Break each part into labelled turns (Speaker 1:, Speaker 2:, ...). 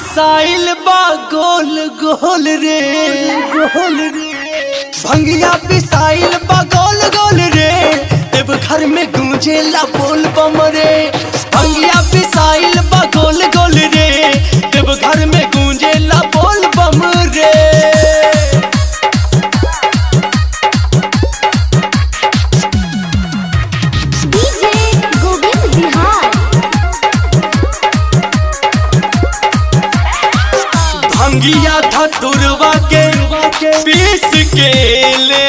Speaker 1: पिसाइल बा गोल गोल रे गोल रे भंगिया पिसाइल बा गोल गोल रे देव घर में गूंजेला बोल बम रे भंगिया पिसाइल बा गोल गोल रे देव घर में गूंजेला बोल बम रे
Speaker 2: डीजे गोविंद बिहार
Speaker 1: भंगिया धतुरवा के पीस के ले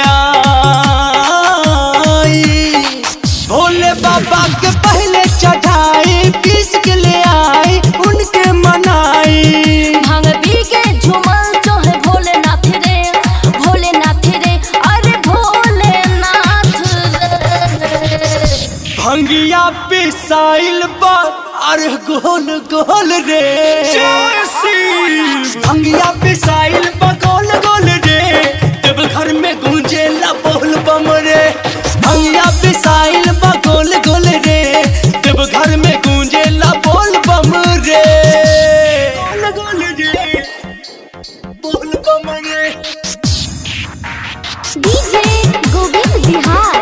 Speaker 1: आई भोले बाबा के पहले चढ़ाई पीस के ले आई उनके मनाई
Speaker 2: भांग पी के झूमल जो है भोलेनाथ रे भोलेनाथ रे अरे भोलेनाथ रे
Speaker 1: भंगिया पिसाइल बा अरे गोल गोल रे भंगिया पिसाइल बा गोल गोल रे देव घर में गूंजेला बोल बम रे भंगिया पिसाइल बा गोल गोल रे देव घर में गूंजेला बोल बम रे गोल गोल रे बोल बम रे
Speaker 2: डीजे गोविंद बिहार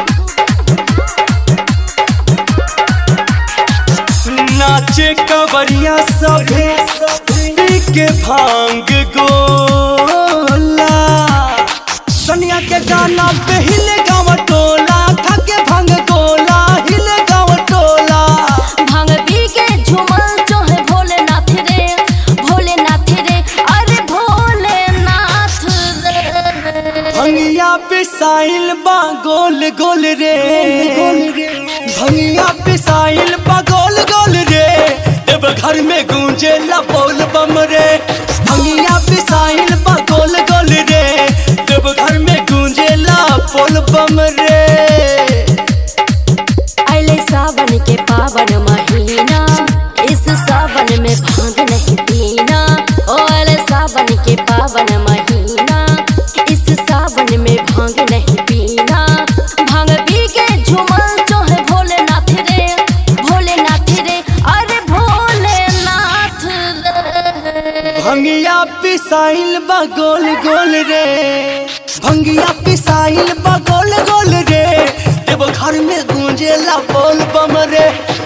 Speaker 1: नाचे कवरिया सभे पी के भांग गोला सनिया के गाना पे हिले गाँव टोला थके भांग गोला हिले गाँव टोला
Speaker 2: भांग पी के झूमल जो है भोलेनाथ रे भोलेनाथ रे अरे भोलेनाथ रे
Speaker 1: भंगिया पिसाइल बा गोल गोल रे भंगिया पिसाइल बा गोल गोल रे देव घर में गूंजेला बोल बम रे भंगिया पिसाइल बा गोल गोल रे देव घर में गूंजेला बोल बम रे
Speaker 2: अले सावन के पावन महीना इस सावन में भांग नहीं पीना ओ अले सावन के पावन महीना इस सावन में भांग नहीं पीना भांग पी के झूमल जो है भोलेनाथ रे भोलेनाथ रे अरे भोलेनाथ रे
Speaker 1: भंगिया पिसाइल बा गोल गोल रे भंगिया पिसाइल बा गोल गोल रे देव घर में गूंजेला बोल बम रे